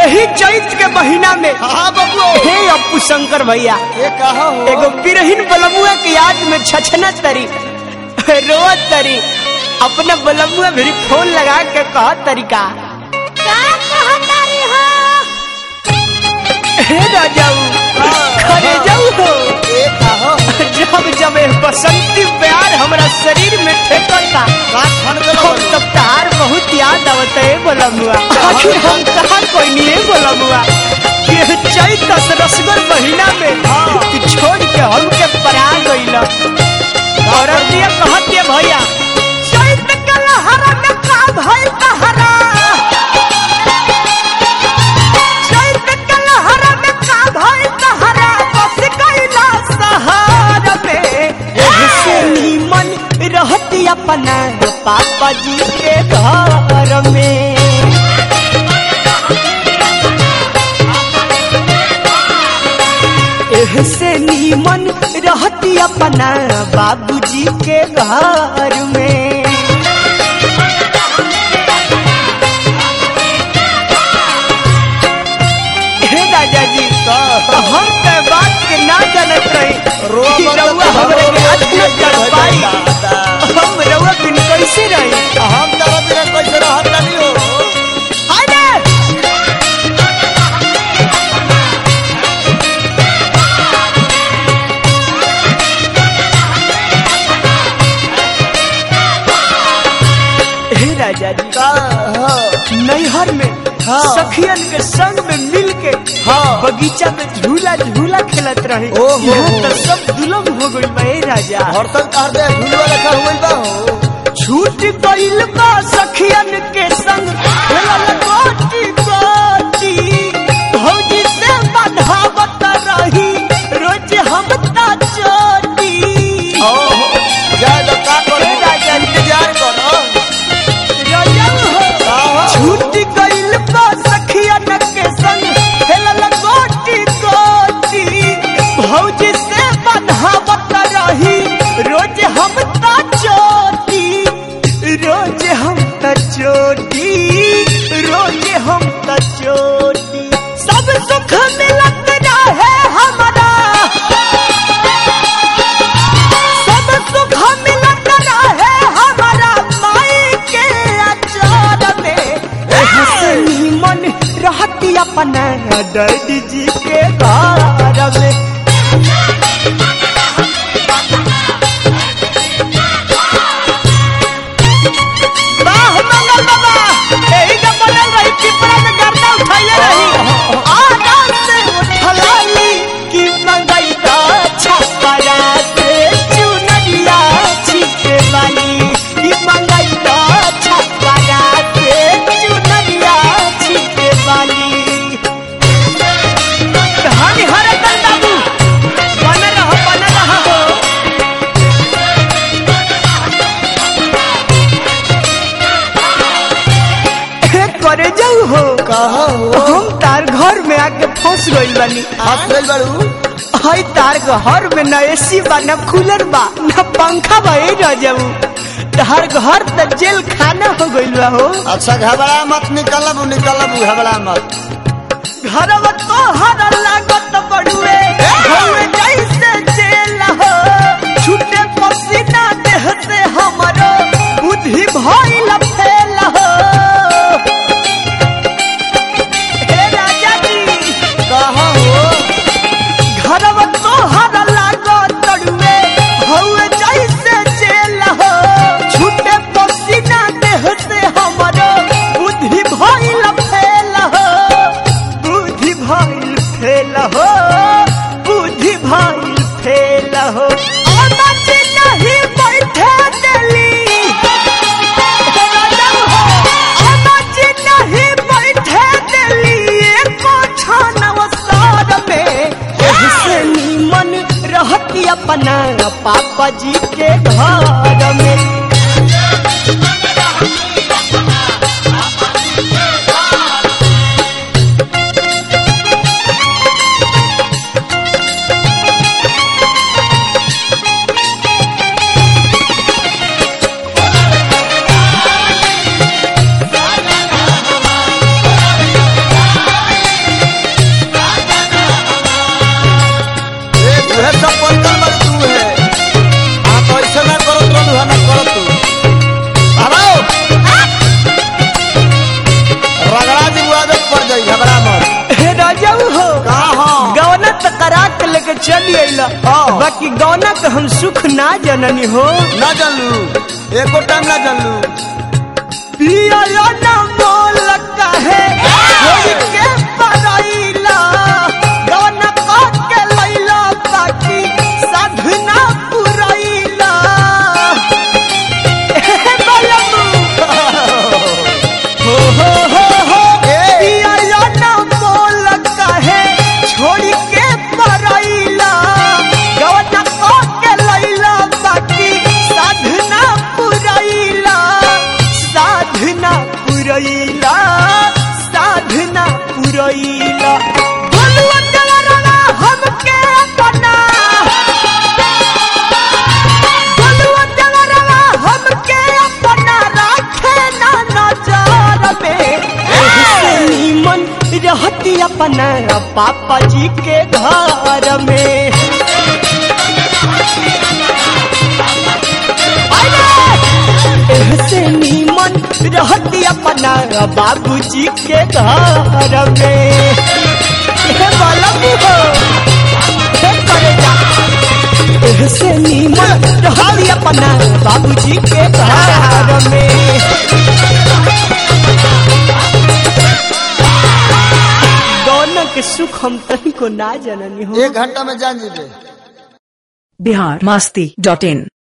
यही चैत के महीना में हाँ बबुओ हे अप्पू शंकर भैया ये कहा हो एगो बिरहीन बलमुआ के याद में छछना तरी रोवत तरी अपना बलमुआ भी फोन लगा के कह तरीका हे राजाऊ खरे जाऊ हो ये कहा जब जब ये बसंती प्यार हमरा शरीर में ठेकता का ठन के हम तब तार बहुत याद आवत है बोलमुआ आखिर हम कहाँ कोई नहीं है बोलमुआ ये चैत दस रसगर महीना में तू छोड़ के हमके परा गइल और दिया कहतिया भैया चैत के लहरा में का भइल तहरा चैत के लहरा में का भइल तहरा बस गइला सहारा में एहसे नीमन रहती अपना पापा जी के घर में एहसे नीमन रहती अपना बाबूजी के घर में हे राजा जी हम के बात के ना जानत रही रोआ कि बंद रउआ तो हमरे के रोआ आज न कर बंद पाई दादा। हम रउआ बिन कैसे रही हम तारा बिना कैसे रहत नहीं हो हाय हे राजा जी का हाँ नैहर में हाँ। सखियन के संग में मिल के हाँ। बगीचा में झूला झूला खेलत रहे ओहो। यहाँ तो सब दुलम हो गइल बा हे राजा हरतन कर दे झुलवा रखा हुआ बा हो छूट गइल बा सखियन के संग खेलल गोटी गोटी भौजी से बंधावत रही रोज हम ता चोटी ओहो जाए तो का करो हे राजा जी। इंतजार करो रजब हो का हो छूट गइल बा सखियन के संग खेलल गोटी गोटी भौजी से बंधावत रही रोज हम ता चोटी रोज हम ता चोटी रोज हम ता चोटी सब सुख मिलत रहे हमरा सब सुख मिलत रहे हमारा माई के अचार में हसनी मन रहती अपना डैडी जी के घर में वाह मंगल बाबा यही तो बनल रही पिपरा में गर्दा उठाइले रही आदत से उठलाली कि मंगई का छपरा से चुनरिया छिटे वाली कि मंगई का छपरा से चुनरिया छिटे वाली हनी हरे बाबू बन रहो बन रहो हे करे जाऊ हो कहा हो हम तार घर में आके फंस गइल बानी हाथ गइल बाड़ू हई तार घर में न एसी बा न कूलर बा न पंखा बा ए रजऊ तार घर त जेल खाना हो गइल बा हो अच्छा घबरा मत निकलब निकलब घबरा मत घरवा तो हर लागत बड़ुए हवे जैसे जेल हो छूटे पसीना देह से हमरो बुद्धि भइल फेल हो हे राजा जी कहा हो घरवा तोहर लागत तड़ुए हउए जैसे जेल हो छूटे पसीना देह से हमरो बुद्धि भइल फेल हो बुद्धि भइल फेल हो बुद्धि भइल फेल हो अमच नहीं बैठे देली राजम हो अमच नहीं बैठे देली एको छानव सार में एहसे नीमन रहती अपना पापा जी के घर में लिया हाँ। बाकी गौना तो हम सुख ना जननी हो ना जानलू एको टाइम ना जानलू पिया ना बोल कहे होई के पराइला गौना का के लैला बाकी साधना पुराइला ए बलमू हो हो हो हो ए। पिया ना बोल कहे छोड़ी के पराइला गौना का के लैला बाकी साधना पुराइला साधना पुरैला साधना पुरैला बोलुआ कलरवा हमके अपना बोलुआ कलरवा हमके अपना राखे ना नजर में ऐसे नीमन रहती अपना पापा जी के घर में ऐसे नीमन रहती अपना बाबूजी के घर में हे बालक हो हे करेजा ऐसे नीमन रहती अपना बाबूजी के घर में गौना के सुख हम तनी को ना जननी हो एक घंटा में जान जीबे बिहार मस्ती डॉट इन